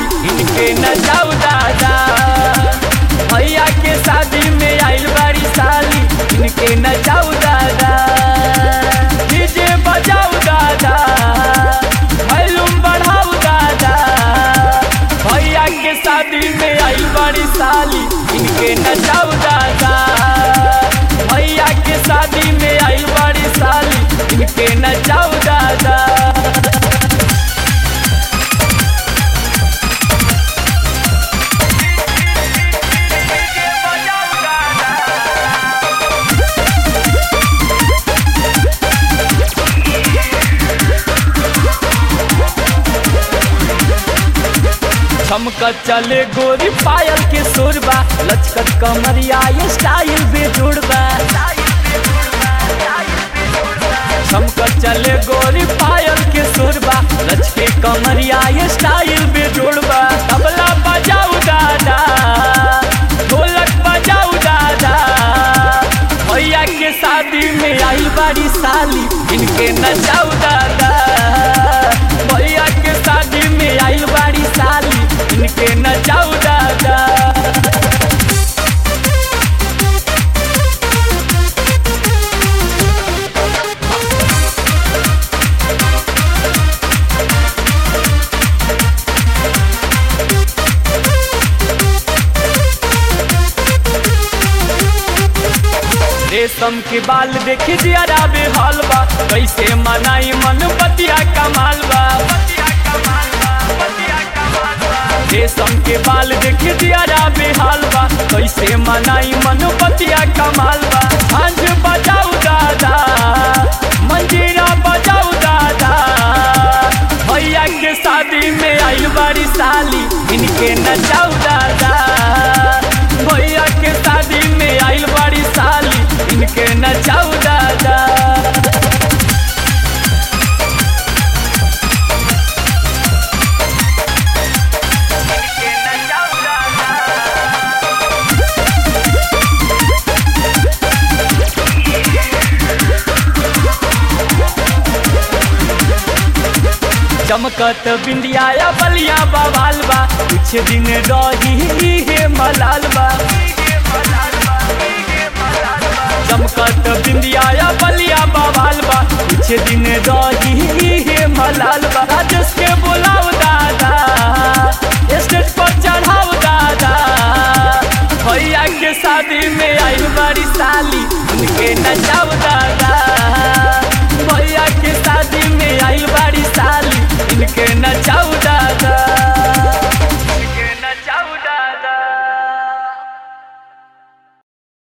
साली इनके नचाऊ दादा भैया के शादी में आइल बाड़ी साली इनके नचाऊ दादा डीजे बजाऊ दादा वॉल्यूम बढ़ाऊ दादा भैया के शादी में आइल बाड़ी साली इनके नचाऊ दादा भैया के शादी में आइल बाड़ी साली इनके नचाऊ दादा चमकत चले गोरी पायल के सुरबा लचकत कमरिया ये स्टाइल बेजोड़बा चमकत चले गोरी पायल के सुरबा लचके कमरिया ये स्टाइल बेजोड़बा तबला बजाऊ दादा ढोलक बजाऊ दादा भैया के शादी में आई बाड़ी साली इनके नचाऊ दादा भैया के शादी में आई बाड़ी साली इनके नचाऊ दादा रेशम के बाल देखी जियारा बेहाल बा कैसे मनाई मन बतिया कमाल बा रेशम के बाल देखी जियारा बेहाल बा कैसे मनाई मन बतिया कमाल बा सांझ बजाऊ दादा मंजीरा बजाऊ दादा भैया के शादी में आई बारी साली इनके नचाऊ दादा भैया के शादी में आइल बाड़ी साली इनके नचाऊ दादा चमकत बिंदिया या बलिया बवाल बा कुछ दिन रही हे मलाल बा चमकत बिंदिया या बलिया बवाल बा कुछ दिन रही हे मलाल बा राजेश के बोलाओ दादा स्टेज पर चढ़ाओ दादा भैया के शादी में आई बड़ी साली उनके नचाओ दादा भैया के शादी में आई बड़ी साली इनके नचाऊ दादा